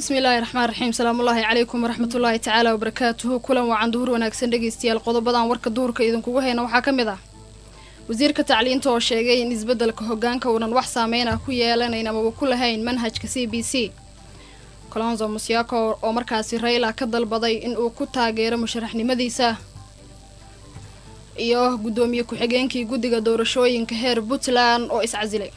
bismillaahi raxmaan raxiim salaamullaahi calaykum waraxmatullaahi tacaala wabarakaatuhu kulan wacan duhur wanaagsan dhegeystayaal qodobadan warka duhurka idinkugu hayna waxaa ka mid ah wasiirka tacliinta oo sheegay in isbeddelka hogaanka uunan wax saameyn ah ku yeelanayn amaba ku lahayn manhajka c b c colonzo musyako oo markaasi rayla ka dalbaday in uu ku taageero musharaxnimadiisa iyo guddoomiye ku-xigeenkii guddiga doorashooyinka heer puntland oo iscasilay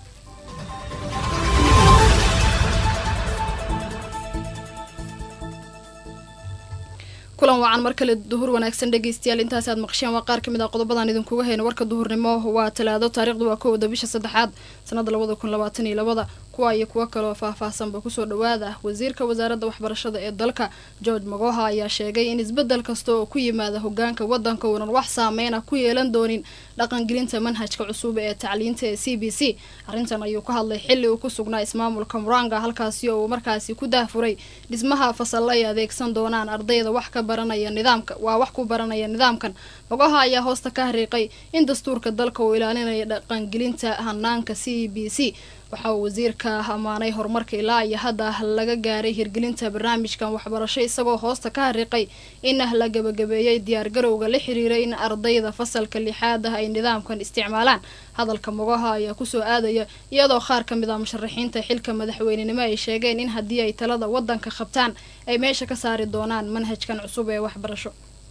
kulan wacan mar kale duhur wanaagsan dhegeystayaal intaasi aad maqasheen waa qaar ka mid ah qodobadan idinkuga hayna warka duhurnimo waa talaado taarikhdu waa kowda bisha saddexaad sanada labada kun labaatan iyo labada kuwa iyo kuwo kaloo faah-faahsanba kusoo dhawaada wasiirka wasaaradda waxbarashada ee dalka george magoha ayaa sheegay in isbeddel kasta oo ku yimaada hogaanka wadanka uunan wax saameyn ah ku yeelan doonin dhaqangelinta manhajka cusub ee tacliinta ee c b c arrintan ayuu ka hadlay xilli uu ku sugnaa ismaamulka muranga halkaasi oo uu markaasi ku daahfuray dhismaha fasalla ay adeegsan doonaan ardayda wax ka baranaya nidaamka waa wax ku baranaya nidaamkan magoha ayaa hoosta ka hariiqay in dastuurka dalka uu ilaalinaya dhaqangelinta hanaanka c b c waxa uu wasiirka ammaanay horumarka ilaa iyo hadda laga gaaray hirgelinta barnaamijkan waxbarasho isagoo hoosta ka hariiqay in la gabagabeeyey diyaargarowga la xiriiray in ardayda fasalka lixaad ah ay nidaamkan isticmaalaan hadalka mogaha ayaa kusoo aadaya iyadoo qaar ka mid ah musharaxiinta xilka madaxweynenimo ay sheegeen in haddii ay talada wadanka qabtaan ay meesha ka saari doonaan manhajkan cusub ee waxbarasho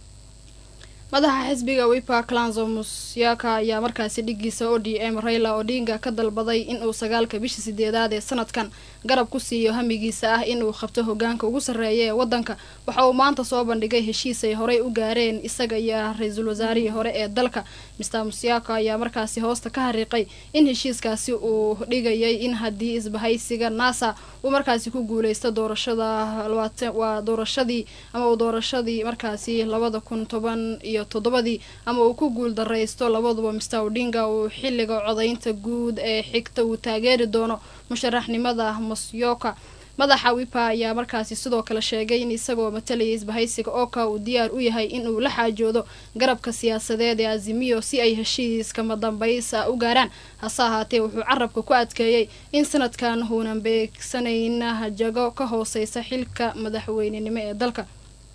madaxa xisbiga wipa clanzo musyaka ayaa markaasi dhigiisa o d m rayla odinga ka dalbaday inuu sagaalka bisha sideedaad ee sanadkan garab ku siiyo hamigiisa ah inuu qabto hogaanka ugu sarreeya ee wadanka waxa uu maanta soo bandhigay heshiis ay horey u gaareen isaga iyo ra-iisul wasaarihii hore ee dalka mister musyaka ayaa markaasi hoosta ka hariiqay in heshiiskaasi uu dhigayay in haddii isbahaysiga nasa uu markaasi ku guuleysto doorashada waa doorashadii ama uu doorashadii markaasi labada kun toban iyo toddobadii ama uu ku guul daraysto labaduba mister odinga uu xilliga codaynta guud ee xigta uu taageeri doono musharaxnimada musyoka madaxa wipa ayaa markaasi sidoo kale sheegay in isagoo matalaya isbahaysiga oka uu diyaar u yahay inuu la xaajoodo garabka siyaasadeed ee azimiyo si ay heshiiskama dambaysa u gaaraan hase ahaatee wuxuu carabka ku adkeeyey in sanadkan uunan beegsanayn jago ka hooseysa xilka madaxweynenimo ee dalka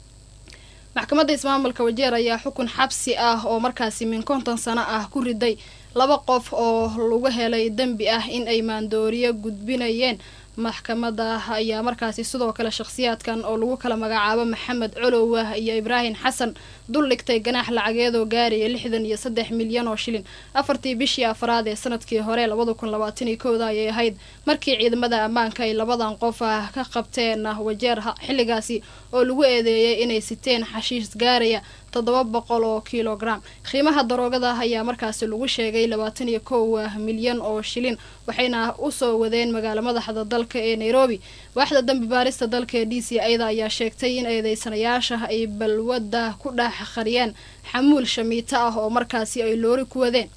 maxkamadda ismaamulka wajeer ayaa xukun xabsi ah oo markaasi min konton sano ah ku riday laba qof oo lagu helay dembi ah in ay maandooriyo gudbinayeen maxkamadda ayaa markaasi sidoo kale shakhsiyaadkan oo lagu kala magacaabo maxamed colowa iyo ibraahim xasan dul dhigtay ganaax lacageedoo gaaraya lixdan iyo saddex milyan oo shilin afartii bishii afraad ee sanadkii hore labada kun labaatan iyo kowda ayay ahayd markii ciidamada ammaanka ay labadan qof ah ka qabteen wajeer xilligaasi oo lagu eedeeyay inay siteen xashiis gaaraya toddoba boqol oo kilogram qiimaha daroogada ayaa markaasi lagu sheegay labaatan iyo kow milyan oo shilin waxayna usoo wadeen magaalo madaxda dalka ee nairobi waaxda dambi baarista dalka ee d c a-da ayaa sheegtay in eedeysanayaasha ay balwadda ku dhex qariyeen xamuul shamiito ah oo markaasi ay loori ku wadeen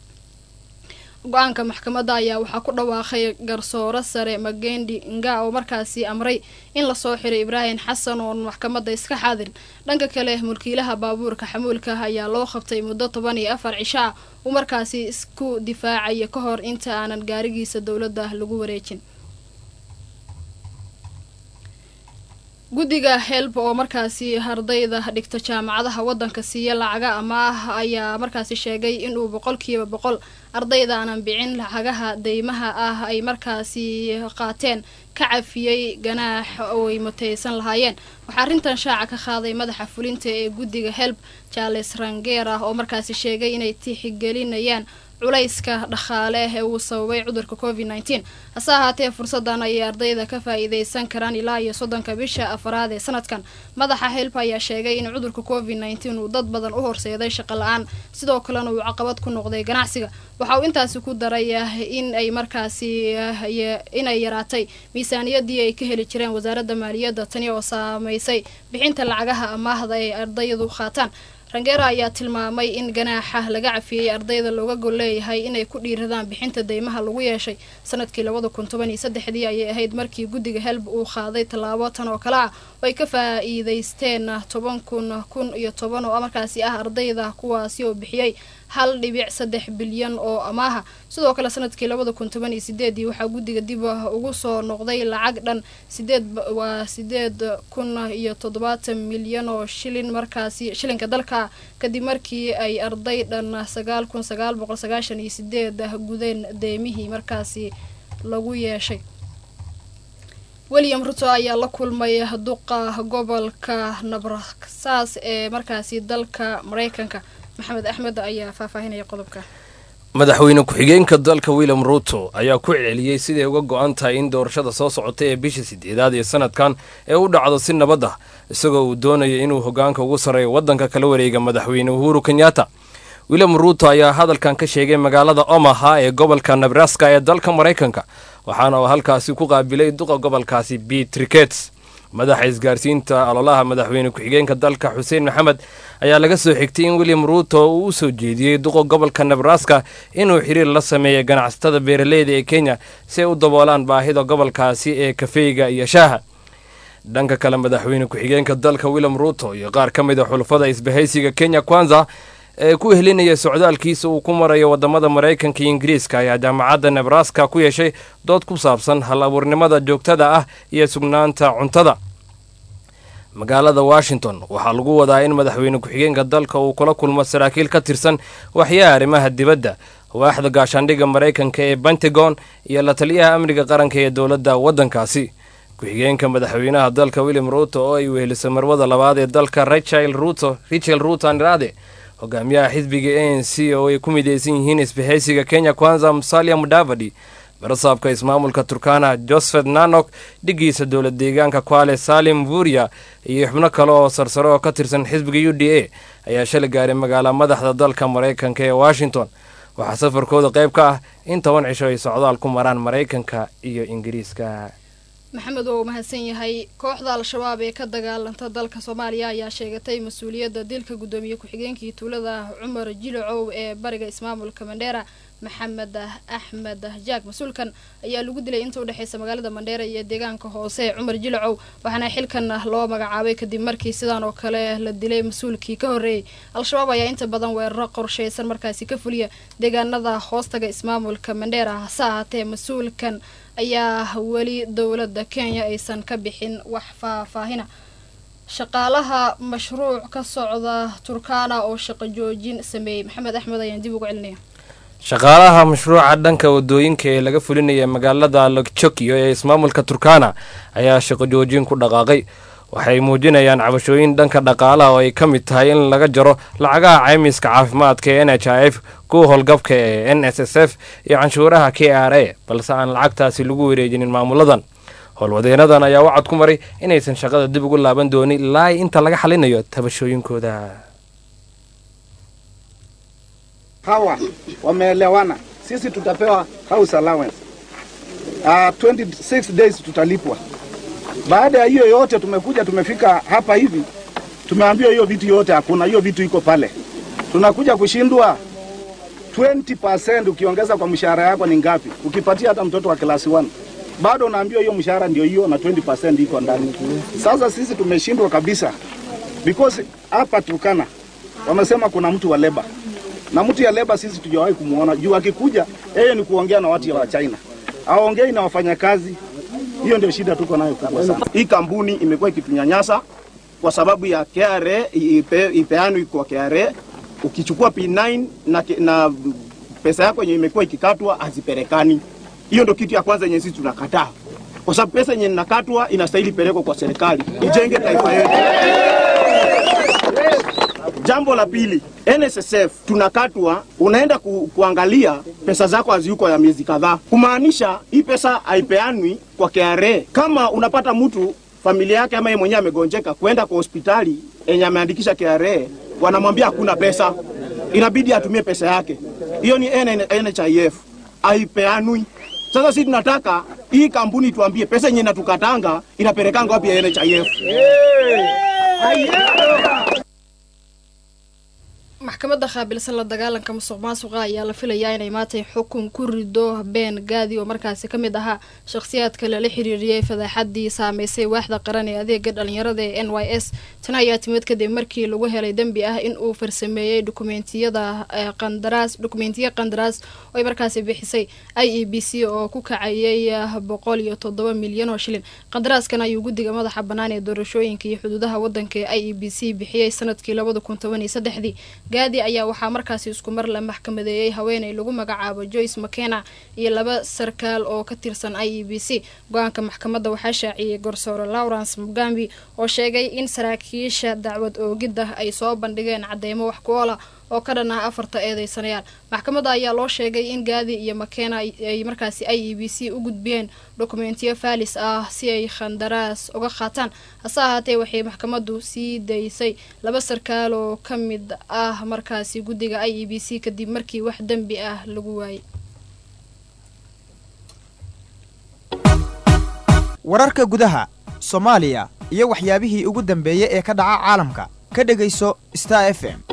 go-aanka maxkamadda ayaa waxaa ku dhawaaqay garsooro sare magendi nga oo markaasi amray in lasoo xiray ibraahim xasan oon maxkamadda iska xaadirin dhanka kale mulkiilaha baabuurka xamuulka ayaa loo qabtay muddo toban iyo afar cisho ah uu markaasi isku difaacaya ka hor inta aanan gaarigiisa dowladda lagu wareejin guddiga helb oo markaasi ardayda dhigta jaamacadaha wadanka siiya lacaga amaah ayaa markaasi sheegay inuu boqolkiiba boqol ardayda aanan bicin lacagaha deymaha ah ay markaasi qaateen ka cafiyey ganaax oo ay mutaysan lahaayeen waxaa arrintan shaaca ka qaaday madaxa fulinta ee guddiga helb charles ranger ah oo markaasi sheegay inay tixigelinayaan culayska dhaqaale ee uu sababay cudurka covid nneteen hase ahaatee fursadan ayay ardayda ka faa-iideysan karaan ilaa iyo soddonka bisha afaraad ee sanadkan madaxa help ayaa sheegay in cudurka covid nneteen uu dad badan u horseeday shaqo la-aan sidoo kalena uu caqabad ku noqday ganacsiga waxa uu intaasi ku daray in ay markaasi inay yaraatay miisaaniyadii ay ka heli jireen wasaaradda maaliyadda tani oo saameysay bixinta lacagaha amaahda ay ardaydu qaataan rangera ayaa tilmaamay in ganaaxa laga cafiyey ardayda looga gol leeyahay inay ku dhiiradaan bixinta deymaha lagu yeeshay sanadkii labada kun toban iyo saddexdii ayay ahayd markii guddiga helb uu qaaday tallaabo tan oo kale ah oo ay ka faa-iideysteen toban kun kun iyo toban oo markaasi ah ardayda kuwaasi oo bixiyey hal dhibic saddex bilyan oo amaaha sidoo kale sanadkii labada kun toban iyo sideedii waxaa guddiga dib ugu soo noqday lacag dhan sideed waa sideed kun iyo toddobaatan milyan oo shilin markaasi shilinka dalka kadib markii ay arday dhan sagaal kun sagaal boqol sagaashan iyo sideed gudeen deemihii markaasi lagu yeeshay william ruto ayaa la kulmay duqa gobolka nabrasaas ee markaasi dalka mareykanka maxamed axmed ayaa faahfaahinaya qodobka madaxweyne ku-xigeenka dalka william ruto ayaa ku celceliyey siday uga go-an tahay in doorashada soo socota ee bisha sideedaad ee sanadkan ee u dhacdo si nabad ah isagoo uu doonaya inuu hogaanka ugu sarreeyo waddanka kala wareega madaxweyne uhuru kenyatta william ruto ayaa hadalkan ka sheegay magaalada omaha ee gobolka nebraska ee dalka maraykanka waxaana uu halkaasi ku qaabilay duqa gobolkaasi bete rikets madaxa isgaarsiinta ololaha madaxweyne ku-xigeenka dalka xuseen maxamed ayaa laga soo xigtay in william ruto uu u soo jeediyey duqa gobolka nebraska inuu xiriir la sameeya ganacsatada beeraleyda ee kenya si ay u daboolaan baahida gobolkaasi ee kafeyga iyo shaaha dhanka kale madaxweyne ku-xigeenka dalka william ruto iyo qaar ka mid a xulafada isbahaysiga kenya kwanza ee ku helinaya socdaalkiisa uu ku marayo wadamada maraykanka iyo ingiriiska ayaa jaamacadda nebraska ku yeeshay dood ku saabsan hal abuurnimada joogtada ah iyo sugnaanta cuntada magaalada washington waxaa lagu wadaa in madaxweyne ku-xigeenka dalka uu kula kulmo saraakiil ka tirsan waxyaha arrimaha dibadda waaxda gaashaandhigga maraykanka ee pentagon iyo la taliyaha amniga qaranka ee dowladda waddankaasi ku-xigeenka madaxweynaha dalka william ruto oo ay wehelisay marwada labaad ee dalka rachel ruto richel ruto andrade hogaamiyaha xisbiga a n c oo ay ku midaysan yihiin isbahaysiga kenya kwanza musalia mudavadi barasaabka ismaamulka turkana josephet nanok dhigiisa dowlad deegaanka kwale salim vuria iyo xubno kale oo sarsare oo ka tirsan xisbiga u d a ayaa shalay gaaray magaala madaxda dalka maraykanka ee washington waxaa safarkooda qayb ka ah in toban cisho ay socdaal ku maraan maraykanka iyo ingiriiska maxamed oo mahadsan yahay kooxda al-shabaab ee ka dagaalanta dalka soomaaliya ayaa sheegatay mas-uuliyadda dilka guddoomiye ku-xigeenkii tuulada cumar jilacow ee bariga ismaamulka mandheera maxamed axmed jaag mas-uulkan ayaa lagu dilay inta udhexeysa magaalada mandheera iyo deegaanka hoose ee cumar jilacow waxaana xilkan loo magacaabay kadib markii sidaan oo kale la dilay mas-uulkii ka horreeyey al-shabaab ayaa inta badan weeraro qorsheysan markaasi ka fuliya deegaanada hoostaga ismaamulka mandheera hase ahaatee mas-uulkan ayaa weli dowladda kenya aysan ka bixin wax faahfaahina shaqaalaha mashruuc ka socda turkana oo shaqo joojin sameeyey maxamed axmed ayaan dib ugu celinaya shaqaalaha mashruuca dhanka wadooyinka ee laga fulinaya magaalada lokjokyo ee ismaamulka turkana ayaa shaqo joojin ku dhaqaaqay waxay muujinayaan cabashooyin dhanka dhaqaalaha oo ay ka mid tahay in laga jaro lacagaha caymiska caafimaadka ee n h i f kuwa howlgabka ee n s s f iyo canshuuraha k r a balse aan lacagtaasi lagu wareejinin maamuladan howlwadeenadan ayaa wacad ku maray inaysan shaqada dib ugu laaban doonin ilaa inta laga xalinayo tabashooyinkooda hawa wameelewana, sisi tutapewa house allowance uh, 26 days tutalipwa. Baada ya hiyo yote, tumekuja tumefika hapa hivi, tumeambiwa hiyo vitu yote hakuna, hiyo vitu iko pale. Tunakuja kushindwa 20% ukiongeza kwa mshahara yako ni ngapi? Ukipatia hata mtoto wa klasi 1 bado unaambiwa hiyo mshahara ndio hiyo na 20% iko ndani. Sasa sisi tumeshindwa kabisa, because hapa Turkana wamesema kuna mtu wa leba na mtu ya leba sisi tujawahi kumuona juu akikuja yeye ni kuongea na watu wa China, aongei na wafanyakazi. Hiyo ndio shida tuko nayo kubwa sana. Hii kampuni imekuwa ikitunyanyasa kwa sababu ya KRA ipe, ipeanwi kwa KRA. Ukichukua P9 na, na pesa yako yenye imekuwa ikikatwa hazipelekani. Hiyo ndio kitu ya kwanza yenye sisi tunakataa, kwa sababu pesa yenye inakatwa inastahili pelekwa kwa serikali ijenge taifa yetu. Jambo la pili, NSSF tunakatwa, unaenda ku, kuangalia pesa zako haziyuko ya miezi kadhaa, kumaanisha hii pesa haipeanwi kwa KRA. Kama unapata mtu familia yake ama yeye mwenyewe amegonjeka, kwenda kwa hospitali yenye ameandikisha KRA, wanamwambia hakuna pesa, inabidi atumie pesa yake. Hiyo ni NHIF, haipeanwi. Sasa sisi tunataka hii kampuni tuambie pesa yenye inatukatanga inapelekanga wapi ya NHIF? maxkamadda qaabilsan la dagaalanka musuq maasuqa ayaa la filayaa inay maantay xukun ku rido been gaadi oo markaasi ka mid ahaa shakhsiyaadka lala xiriiriyey fadaaxadii saameysay waaxda qaran ee adeega dhalinyarada ee n y s tan ayaa timid kadib markii lagu helay dembi ah in uu farsameeyey dukumeentiyada qandaraas dukumentiya qandaraas oo ay markaasi bixisay i e b c oo ku kacayay boqol iyo toddoba milyan oo shilin qandaraaskan ayuu guddiga madaxa bannaan ee doorashooyinka iyo xuduudaha waddanka ee i e b c bixiyey sanadkii labada kun toban iyo saddexdii gaadi ayaa waxaa markaasi isku mar la maxkamadeeyey haweeney lagu magacaabo joyce makena iyo laba sarkaal oo ka tirsan i e b c go-aanka maxkamadda waxaa shaaciyey gorsoore lawrence mugambi oo sheegay in saraakiisha dacwad oogidda ay soo bandhigeen cadeymo wax ku oola oo ka dhan ah afarta eedeysanayaal maxkamadda ayaa loo sheegay in gaadi iyo makena ay markaasi i e b c u gudbiyeen dokumentiyo faalis ah si ay khandaraas uga qaataan hase ahaatee waxay maxkamaddu sii daysay laba sarkaal oo ka mid ah markaasi guddiga i e b c kadib markii wax dembi ah lagu waayay wararka gudaha soomaaliya iyo waxyaabihii ugu dambeeyey ee ka dhaca caalamka ka dhegayso star f m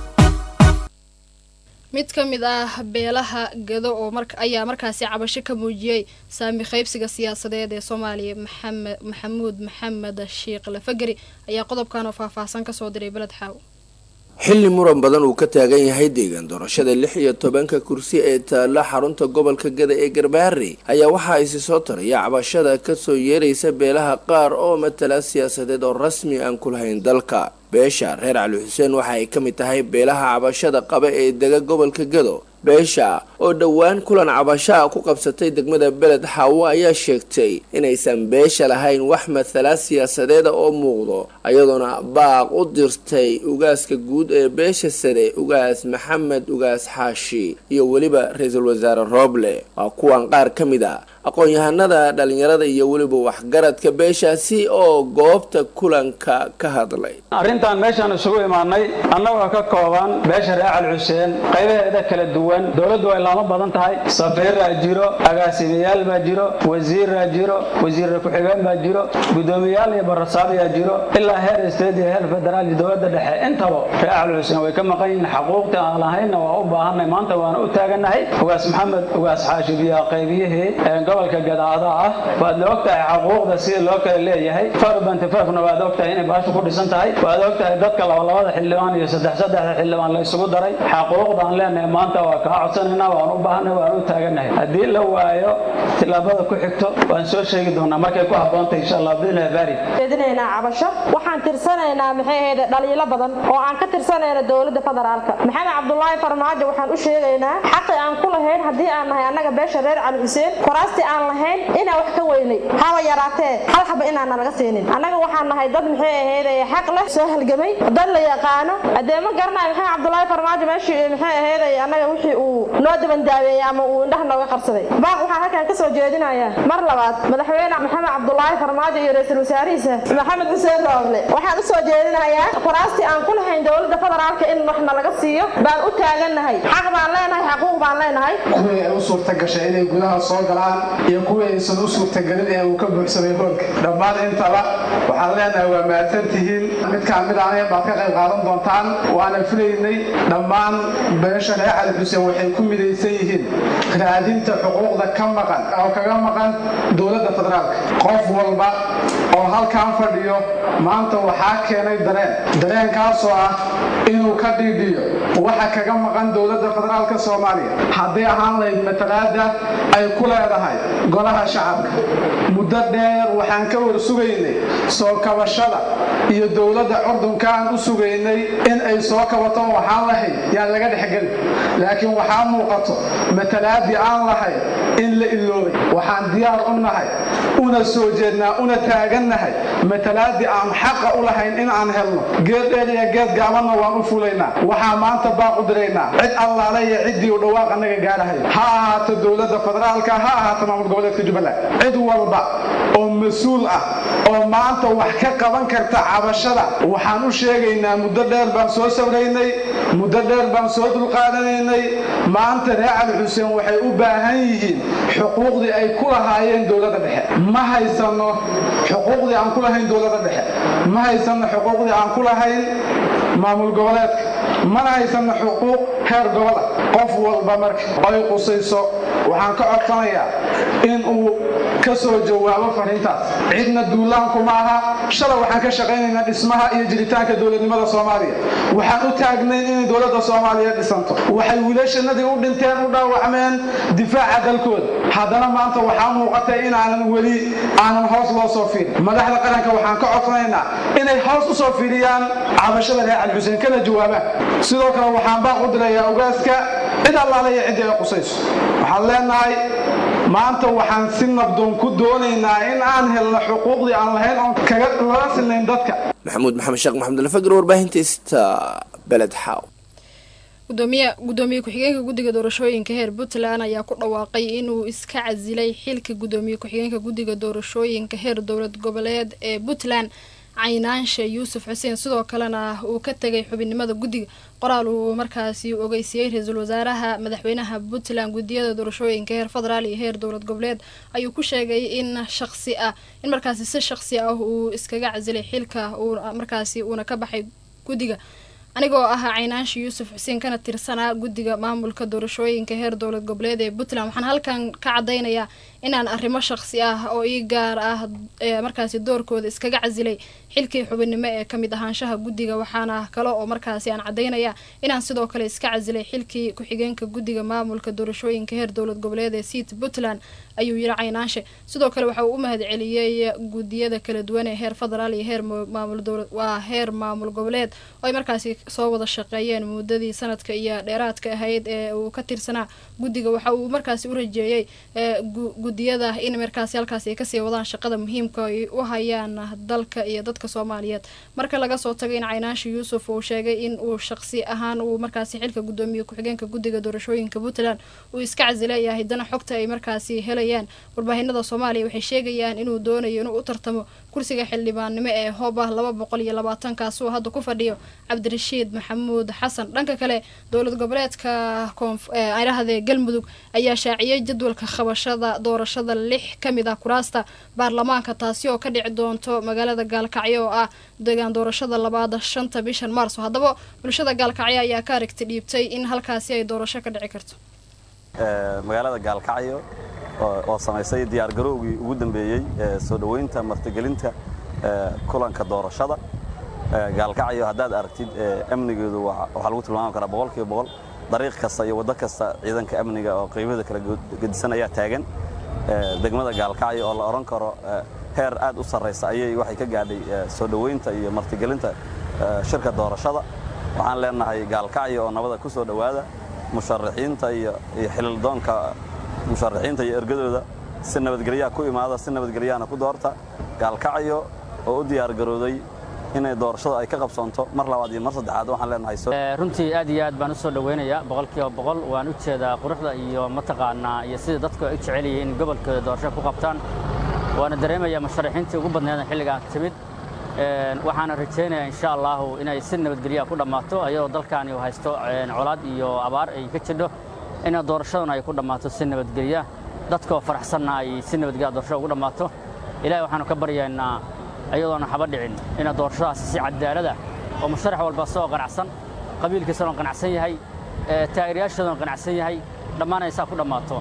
mid ka mid ah beelaha gado oo mar ayaa markaasi cabasho ka muujiyey saami qaybsiga siyaasadeed ee soomaaliya maxamed maxamuud maxamed sheekh lafageri ayaa qodobkan oo faahfaahsan kasoo diray beled xaaw xilli muran badan uu ka taagan yahay deegaan doorashada lix iyo tobanka kursi ee taalla xarunta gobolka gada ee garbaharey ayaa waxaa isi soo taraya cabashada kasoo yeeraysa beelaha qaar oo matala siyaasadeed oo rasmi aan ku lahayn dalka beesha reer cali xuseen waxa ay ka mid tahay beelaha cabashada qaba ee dega gobolka gado beesha oo dhowaan kulan cabashaa ku qabsatay degmada beled xaawo ayaa sheegtay inaysan beesha lahayn wax mathala siyaasadeeda oo muuqdo ayadoona baaq u dirtay ugaaska guud ee beesha sare ugaas maxamed ugaas xaashi iyo weliba ra-iisul wasaare rooble waa kuwan qaar ka mid a aqoon-yahanada dhalinyarada iyo weliba waxgaradka beeshaasi oo goobta kulanka ka hadlay arrintan meeshaan isugu imaanay annagoo ka kooban beesha reer cali xuseen qaybaheeda kala duwan dowladdu way laamo badan tahay safiiraa jiro agaasimayaal baa jiro wasiiraa jiro wasiirra ku-xigeen baa jiro guddoomiyayaal iyo barasaabyaa jiro ilaa heer state iyo heer federaal iyo dowladda dhexe intaba reer cali xuseen way ka maqan yihiin xaquuqtii aan lahaynna waa u baahanay maanta waana u taagannahay ugaas maxamed ugaas xaashi biyaa qaybiyihii gobolka gadaada ah waad la ogtahay xaquuqda sida loo kala leeyahay farbantifafna waad ogtahay inay baashu ku dhisan tahay waad ogtahay dadka labalabada xildhibaan iyo saddex saddexda xildhibaan la isugu daray xaquuqdaan leenahay maanta waa kaa codsanaynaa waan u baahanay waan u taagannahay haddii la waayo tillaabada ku xigto waan soo sheegi doonaa markay ku habboontahay insha allah biidnillahi baari jeedinaynaa cabasho waxaan tirsanaynaa maxay ahayd dhaliilo badan oo aan ka tirsanayna dowladda federaalka maxamed cabdulaahi farmaajo waxaan u sheegaynaa xaqi aan ku lahayn haddii aan nahay annaga beesha reer cali xuseen koraastii aan lahayn inaan wax ka weynay haba yaraatee hal xaba inaana laga siinin annaga waxaan nahay dad maxay ahayd xaq leh soo halgamay dad la yaqaano haddee ma garanayo maxamed cabdulaahi farmaajo meeshii maxay ahayd annaga wixii uu noo dabandaabeeyey ama uu indhaha nooga qarsaday baaq waxaan halkan kasoo jeedinayaa mar labaad madaxweyne maxamed cabdulaahi farmaajo iyo ra-iisul wasaarihiisa maxamed xuseen rooble waxaan usoo jeedinayaa koraastii aan ku lahayn dowladda federaalka in waxna laga siiyo baan u taagannahay xaq baan leenahay xaquuq baan leenahay kuwii ay u suurta gashay inay gudaha soo galaan iyo kuwii aysan u suurtagelin ee uu ka buuxsamay hoolka dhammaan intaba waxaan leenahay waa mahadsan tihiin midkaan mid anaga baad ka qayb qaadan doontaan waana filaynay dhammaan beesha reer cali xuseen waxay ku midaysan yihiin raadinta xuquuqda ka maqan oo kaga maqan dowladda federaalka qof walba oo halkan fadhiyo maanta waxaa keenay dareen dareenkaasoo ah inuu ka dhiidhiyo waxa kaga maqan dowladda federaalka soomaaliya hadday ahaan lahayd matalaada ay ku leedahay golaha shacabka muddo dheer waxaan ka war sugaynay soo kabashada iyo dowladda curdunka aan u sugaynay in ay soo kabato waxaan lahayd yaan laga dhexgelin laakiin waxaa muuqato matalaadii aan lahayn in la iloobay waxaan diyaar u nahay una soo jeednaa una taagannahay matalaadii aan xaqa u lahayn in aan helno geed dheer iyo geed gaabanna waan u fulaynaa waxaa maanta baaq u diraynaa cid allaale iyo ciddii u dhawaaq annaga gaadhahay ha ahaato dowladda federaalka ha ahaato maamul goboleedka jubbaland cid walba oo mas-uul ah oo maanta wax ka qaban karta cabashada waxaan u sheegaynaa muddo dheer baan soo sawraynay muddo dheer baan soo dulqaadanaynay maanta reer cali xuseen waxay u baahan yihiin xuquuqdii ay ku lahaayeen dowladda dhexe ma haysano xuquuqdii aan ku lahayn dowladda dhexe ma haysano xuquuqdii aan ku lahayn maamul goboleedka mana haysana xuquuq heer gobola qof walba marka ay qusayso waxaan ka codsanayaa in uu ka soo jawaabo fariintaas cidna duulaanku ma aha shalay waxaan ka shaqaynaynaa dhismaha iyo jiritaanka dowladnimada soomaaliya waxaan u taagnayn inay dowladda soomaaliya dhisanto waxay wiilashanadii u dhinteen u dhaawacmeen difaaca dalkooda haddana maanta waxaa muuqatay inaanan weli aanan hoos loo soo fiirin madaxda qaranka waxaan ka codsanaynaa inay hoos u soo fiiriyaan cabashada reer cali xuseen kana jawaabaan sidoo kale waxaan baaq u dirayaa ogaaska cid allaale iyo ciddii ay qusayso waxaan leenahay maanta waxaan si nabdoon ku doonaynaa in aan helno xuquuqdii aan lahayn oon kaga lala silnayn dadka maxamuud maxamed sheekh maxamed alfagr warbaahinta ista beled xaaw gudoomiye gudoomiye ku-xigeenka guddiga doorashooyinka heer puntland ayaa ku dhawaaqay inuu iska casilay xilka gudoomiye ku-xigeenka guddiga doorashooyinka heer dowlad goboleed ee puntland caynaanshe yuusuf xuseen sidoo kalena uu ka tegay xubinnimada guddiga qoraal uu markaasi ogeysiiyey ra-iisul wasaaraha madaxweynaha puntland guddiyada doorashooyinka heer federaal iyo heer dowlad goboleed ayuu ku sheegay in shaqsi ah in markaasi si shaqsi ah uu iskaga casilay xilka uu markaasi uuna ka baxay guddiga anigoo ah caynaansha yuusuf xuseen kana tirsanaa guddiga maamulka doorashooyinka heer dowlad goboleed ee puntland waxaan halkan ka cadaynayaa inaan arrimo shaqsi ah oo ii gaar ah ee markaasi doorkooda iskaga casilay xilkii xubinnimo ee kamid ahaanshaha guddiga waxaana kale oo markaasi aan cadaynayaa inaan sidoo kale iska casilay xilkii ku-xigeenka guddiga maamulka doorashooyinka heer dowlad goboleed ee siit puntland ayuu yiri caynaanshe sidoo kale waxa uu u mahad celiyey guddiyada kala duwan ee heer federaal iyo heer maamul dowlad waa heer maamul goboleed oo ay markaasi soo wada shaqeeyeen muddadii sanadka iyo dheeraadka ahayd ee uu ka tirsanaa guddiga waxa uu markaasi u rajeeyey guddiyada in markaasi halkaasi ay kasii wadaan shaqada muhiimka ay u hayaan dalka iyo dadka soomaaliyeed marka laga soo tagay in caynaansha yuusuf uu sheegay in uu shaqsi ahaan uu markaasi xilka gudoomiye ku-xigeenka guddiga doorashooyinka puntland uu iska casilayahay haddana xogta ay markaasi helayaan warbaahinada soomaaliya waxay sheegayaan inuu doonayo inuu u tartamo kursiga xildhibaannimo ee hoob ah laba boqol iyo labaatan kaasuu hadda ku fadhiyo cabdirashiid maxamuud xasan dhanka kale dowlad goboleedka koonfidhahdee galmudug ayaa shaaciyey jadwalka qabashada doorashada lix ka mid ah kuraasta baarlamaanka taasi oo ka dhici doonto magaalada gaalkacyo oo ah deegaan doorashada labaad shanta bishan maarso haddaba bulshada gaalkacyo ayaa ka aragti dhiibtay in halkaasi ay doorasho ka dhici karto magaalada gaalkacyo oo samaysay diyaargarowgii ugu dambeeyey soo dhoweynta martigelinta kulanka doorashada gaalkacyo haddaad aragtid amnigeedu waxaa lagu tilmaami karaa boqolkiiba boqol dariiq kasta iyo waddo kasta ciidanka amniga oo qiimada kala gedisan ayaa taagan degmada gaalkacyo oo la odhan karo heer aad u sarraysa ayay waxay ka gaadhay soo dhoweynta iyo martigelinta shirka doorashada waxaan leenahay gaalkacyo oo nabada ku soo dhowaada musharaxiinta iyo xilildoonka musharaxiinta iyo ergadooda si nabadgelyaha ku imaada si nabadgelyahana ku doorta gaalkacyo oo u diyaargarooday inay doorashada ay ka qabsoonto mar labaad iyo mar saddexaad waxaan leenahay runtii aad iyo aad baan u soo dhowaynayaa boqolkiiba boqol waan u jeedaa quruxda iyo mataqaanaa iyo sida dadku ay u jecel yihiin in gobolkooda doorasho ku qabtaan waana dareemayaa musharaxiintii ugu badneeda xilligaan timid waxaana rajaynayaa insha allahu inay si nabadgelyaha ku dhammaato ayadoo dalkaani uu haysto colaad iyo abaar ay ka jidho ina doorashaduna ay ku dhammaato si nabadgelya dadkoo faraxsanna ay si nabadgelya doorashada ugu dhammaato ilahay waxaanu ka baryaynaa ayadoona haba dhicin ina doorashadaasi si cadaalada oo musharax walba soo qanacsan qabiilkiisana oo qanacsan yahay taageerayaashoodana qanacsan yahay dhammaanaysaa ku dhammaato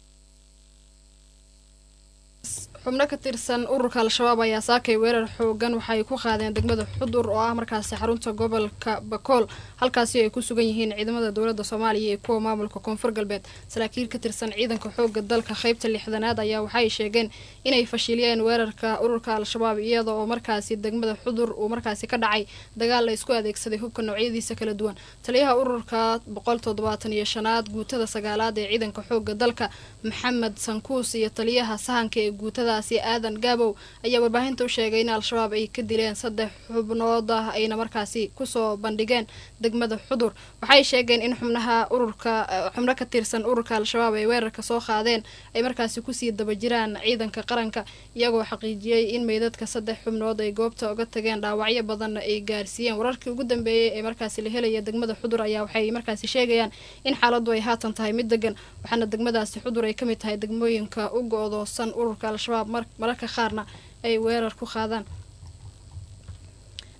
xubno ka tirsan ururka al-shabaab ayaa saakay weerar xoogan waxaay ku qaadeen degmada xudur oo ah markaasi xarunta gobolka bakool halkaasi ay ku sugan yihiin ciidamada dowladda soomaaliya iyo kuwa maamulka koonfur galbeed saraakiil ka tirsan ciidanka xooga dalka qaybta lixdanaad ayaa waxay sheegeen inay fashiliyeen weerarka ururka al-shabaab iyada oo markaasi degmada xudur uu markaasi ka dhacay dagaal la isku adeegsaday hubka noocyadiisa kala duwan taliyaha ururka boqol toddobaatan iyo shanaad guutada sagaalaad ee ciidanka xooga dalka maxamed sankuus iyo taliyaha sahanka ee guutada aadan gaabow ayaa warbaahinta u sheegay in al-shabaab ay ka dileen saddex xubnood ah ayna markaasi kusoo bandhigeen degmada xudur waxay sheegeen in xubnaha ururka xubno ka tirsan ururka al-shabaab ay weerarka soo qaadeen ay markaasi kusii daba jiraan ciidanka qaranka iyagoo xaqiijiyey in meydadka saddex xubnood ay goobta uga tageen dhaawacyo badanna ay gaarsiiyeen wararkii ugu dambeeyey ee markaasi la helaya degmada xudur ayaa waxay markaasi sheegayaan in xaaladdu ay haatan tahay mid degan waxaana degmadaasi xudur ay kamid tahay degmooyinka u go-doosan ururka al-shabaab mararka qaarna ay weerar ku qaadaan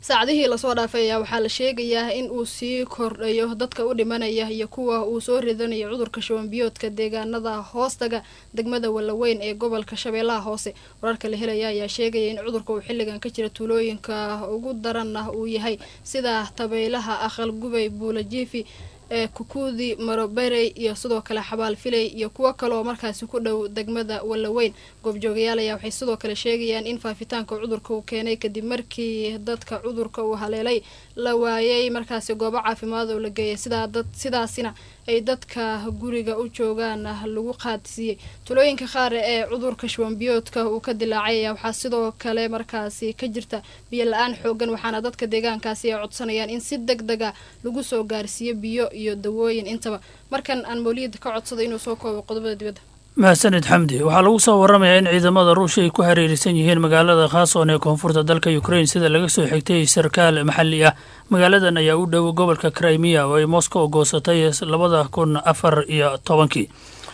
saacadihii lasoo dhaafay ayaa waxaa la sheegayaa in uu sii kordhayo dadka u dhimanaya iyo kuwa uu soo ridanayo cudurka shubanbiyoodka deegaanada hoostaga degmada wallaweyn ee gobolka shabeellaha hoose wararka la helaya ayaa sheegaya in cudurka uu xilligan ka jira tuulooyinka ugu daranna uu yahay sida tabaylaha aqal gubay buulajiifi ee kukuudi maroberey iyo sidoo kale xabaal filey iyo kuwo kaleoo markaasi ku dhow degmada wallaweyn goobjoogayaal ayaa waxay sidoo kale sheegayaan in faafitaanka cudurka uu keenay kadib markii dadka cudurka uu haleelay la waayay markaasi goobo caafimaad oo la geeyay sidaa dad sidaasina ay dadka guriga u joogaan lagu qaadsiiyey tulooyinka qaar ee cudurka shubanbiyoodka uu ka dilaacay ayaa waxaa sidoo kale markaasi ka jirta biyo la-aan xoogan waxaana dadka deegaankaasi ay codsanayaan in si deg dega lagu soo gaarsiiyo biyo iyo dawooyin intaba markan aan mawliyad ka codsada inuu soo koobo qodobada dibadda mahadsanid xamdi waxaa lagu soo waramayaa in ciidamada ruushya ay ku hareerisan yihiin magaalada khaasoon ee koonfurta dalka ukrain sida laga soo xigtay sarkaal maxalli ah magaaladan ayaa u dhow gobolka crimea oo ay moscow goosatay labada kun afar iyo tobankii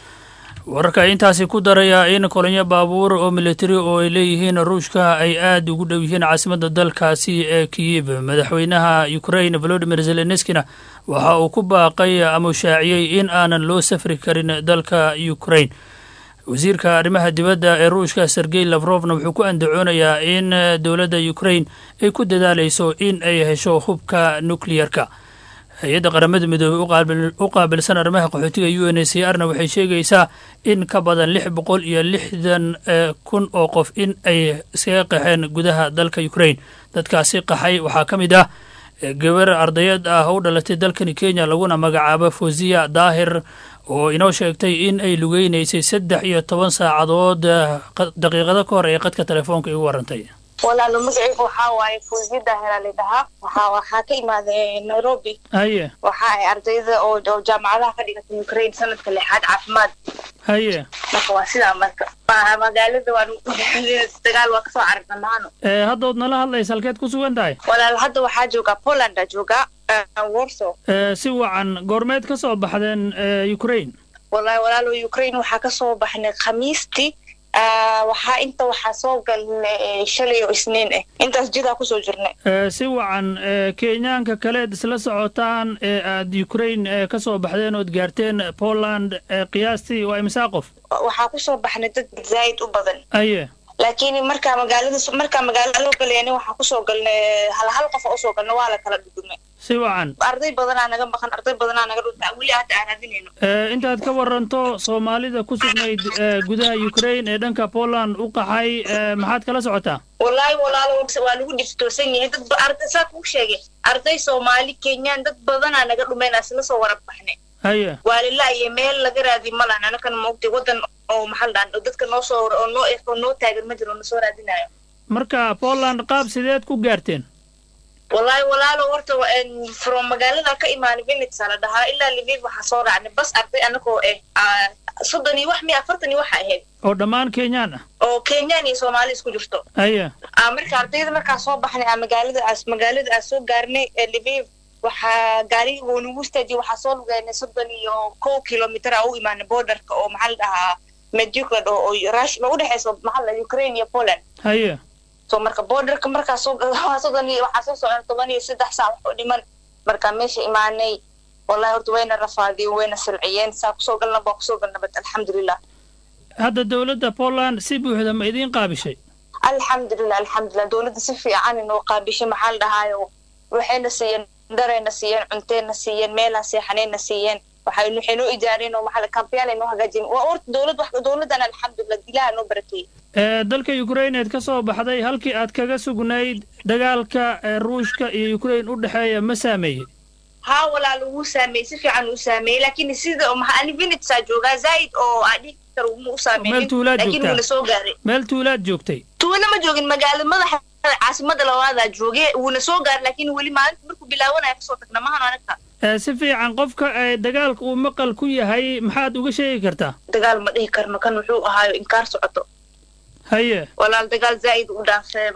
wararka intaasi ku daraya in kolonyo baabuur oo militari oo ay leeyihiin ruushka ay aada ugu dhow yihiin caasimada dalkaasi ee kiyib madaxweynaha ukrain volodimir zelenskina waxa uu ku baaqay ama shaaciyey in aanan loo safri karin dalka ukrain wasiirka arrimaha dibadda ee ruushka sergey lafrofna wuxuu ku andacoonayaa in dowladda ukrain ay ku dadaalayso in ay hesho hubka nukliyarka hay-adda qaramada midoobey u qaabilsan arrimaha qaxootiga u n c r na waxay sheegaysaa in ka badan lix boqol iyo lixdan kun oo qof in ay iskaga qaxeen gudaha dalka ukrain dadkaasi qaxay waxaa ka mid ah gabar ardayad ah oo u dhalatay dalkani kenya laguna magacaabo fosiya daahir oo inoo sheegtay in ay lugeynaysay saddex iyo toban saacadood daqiiqado ka hor ee qadka telefoonka igu warantay walaalo magacaygu waxaa waaye fuuziya daahira lidhahaa waxaa waxaa ka imaaday nairobi haye waxa ay ardayda oo oo jaamacadaha ka dhigata ukraine sanadka lixaad caafimaad haye marka waa sidaa marka maaha magaalada waan dagaal waa kasoo cararna maano ee haddood nala hadlaysa halkeed ku sugan tahay walaal hadda waxaa joogaa polanda joogaa warso ee si wacan goormeed ka soo baxdeen ee ukraine walaal walaalo ukraine waxaa kasoo baxnay khamiistii waxaa inta waxaa soo galnay shalay oo isniin ah intaas jidaa kusoo jirnay si wacan kenyaanka kaleed isla socotaan ee aad ukraine ka soo baxdeen ood gaarteen poland qiyaastii waa imsaa qof waxaa kusoo baxnay dad zaa'id u badan aye laakiin markaa magaalada markaa magaalada loo galayani waxaa kusoo galnay hal hal qof oo usoo galnay waa la kala dhudhumay si wacan arday badanaa naga maqan arday badanaa naga dhunta weli hadda aan raadinayno intaad ka waranto soomaalida ku sugnayd gudaha ukraine ee dhanka poland u qaxay maxaad kala socotaa wallaahi walaalo waa lagu dhiftoosan yahay dad arday saa kuu sheegay arday soomaali kenyaan dad badanaa naga dhumayn isla soo warab baxnay haye waa lilaaye meel laga raadi ma lahan anakan maogtay wadan oo maxal dhaan dadka noo soo oo noo oo noo taagan ma jiro nasoo raadinayo marka poland qaab sideed ku gaarteen wallaahi walaalo horta from magaalada ka imaanay vinitsa la dhahaa ilaa liviv waxaa soo raacnay bas arday anagoo ah soddon iyo wax miya afartan iyo waxa ahayd oo dhammaan kenyaan ah oo kenyaan iyo soomaali isku jirto haye marka ardayda markaa soo baxnay aa magaalada aas magaalada aas soo gaarnay liviv waxaa gaariga uu nagu istaajiyay waxaa soo lugeynay soddon iyo kow kilomitr aa u imaanay borderka oo maxaa la dhahaa medjuklad oo oo rush ma udhexeyso maxaa la ukraine iyo poland haye so marka borderka markaa soo soddon iyo waxaa soo socon toban iyo saddex saac wax oo dhiman marka meesha imaanay wallahi horta wayna rafaadiyeen wayna silciyeen saa kusoo galna baa kusoo galna bad alxamdulilah hadda dowladda poland si buuxda ma idiin qaabishay alxamdulilah alxamdulilah dowladda si fiican inoo qaabishay maxaa la dhahaayo waxayna siiyeen darayna siiyeen cunteyna siiyeen meelaa seexanayna siiyeen waxay waxay noo ijaareen oo maxaa kambiyaanay noo hagaajiyeen waa horta dowlad wax dowladdan alxamdulilah ilaha noo barakeeyey dalka ukraine eed ka soo baxday halkii aad kaga sugnayd dagaalka ruushka iyo ukraine u dhexeeya ma saameeyey haa walaal wuu saameeyey si fiican uu saameeyey laakiin sida maxaa ani vinitsaa joogaa zaa'id oo aan dhihi karo uma u saameynin meel tuulaad laakiin wuuna soo gaaray meel tuulaad joogtay tuula ma joogin magaalada madaxa caasimada labaadaa jooge wuuna soo gaaray laakiin weli maalinta markuu bilaabanaya kasoo tagna mahan anaga si fiican qofka dagaalka uu maqal ku yahay maxaad uga sheegi kartaa dagaal ma dhihi karno kan wuxuu ahaayo inkaar socoto haye walaal dagaal zaid u dhaafee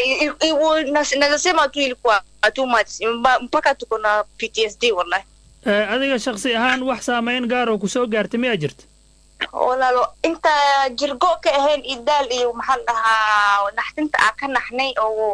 wallahi nasema tu ilikuwa too much mpaka tuko na ptsd wallahi adiga shaksi ahaan wax saamayn gaar oo kusoo gaartay miyaa jirta walaalo inta jirgo ka ahayn idaal iyo maxaa la dhahaa naxdinta aa ka naxnay oo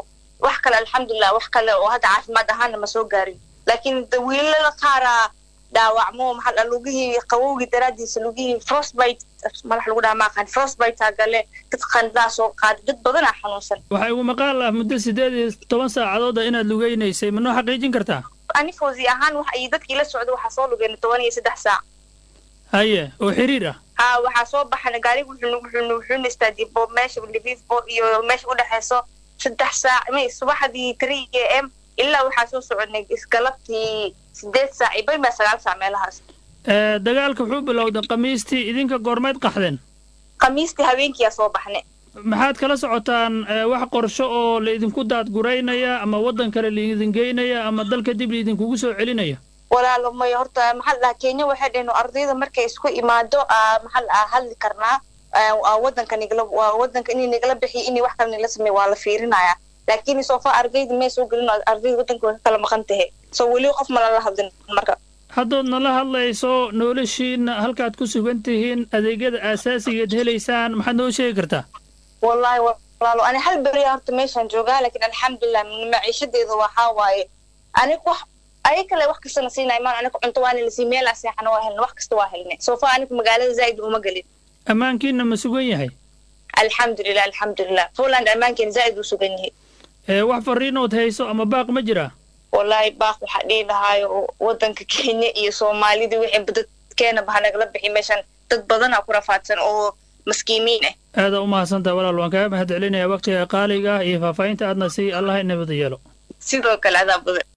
wax kale alxamdulilah wax kale oo hadda caafimaad ahaana ma soo gaarin laakiin de wiilala qaaraa dhaawacmo maxaa dhaa lugihii qabowgii daraadiisa lugihii frostbite madax lagu dhaha maaqaan frostbite gale dad qandhaa soo qaaday dad badanaa xanuunsan waxaa igu maqaal ah muddo siddeed iyo toban saacadood ah inaad lugaynaysay ma noo xaqiijin kartaa ani fawzi ahaan wax iyo dadkii la socda waxaa soo lugeyna toban iyo saddex saac haye oo xiriir ah ha waxaa soo baxana gaariga wuxuu wuxuu wuxuuna istaadiyay bo meesha livivo iyo meesha udhexeyso saddex saac may subaxdii three a m ilaa waxaa soo soconay isgalabtii sideed saac iyo baymaa sagaal saac meelahaas Ee, dagaalka wuxuu bilowday khamiistii idinka goormeed qaxdeen khamiistii habeenkiyaa soo baxnay maxaad kala socotaan ee, wax qorsho oo laidinku daadguraynaya ama waddan kale laidin geynaya ama dalka dib laidinkugu soo celinaya walaalo may horta maxaa la dhahaa kenya waxay dhaheen ardayda markay isku imaado aa maxaa la dhahaa hadli karnaa aa, aa wadanka nigala waa wadanka inay nigala bixiyo inay wax kale nigala sameeyo waa la fiirinaya laakiin sofa ardayda may soo gelin ardayda wadanka way ka kala maqan tahay so weli qof ma lala hadlin marka haddood nala hadlayso noloshiina halkaad ku sugan tihiin adeegyada aasaasigeed helaysaan maxaad noo sheegi kartaa wallahi walaalo ani hal beriya horta meeshaan joogaa laakiin alxamdulilah maciishadeeda waxaa waaye aniga wax ay kale wax kastana siinay maan aniga cunto waana lasii meelaa seexana waa helna wax kasta waa helnay sofa aniga magaalada zaa'id uma gelin ammaankiina ma sugan yahay alxamdulilah alxamdulilah poland ammaankeena zaa'id uu sugan yahay ee wax farriinood hayso ama baaq ma jiraa wallahi baaq waxaa dhihi lahaayo wadanka kenya iyo soomaalida wixii dadkeena baha nagala bixi meeshan dad badanaa ku rafaadsan oo maskiimiin ah aada u mahadsantaha walaal waan kaaga mahad celinayaa waqtiga qaaliga ah iyo faahfaahinta aadna sii allah inabada yeelo sidoo kale adaa badan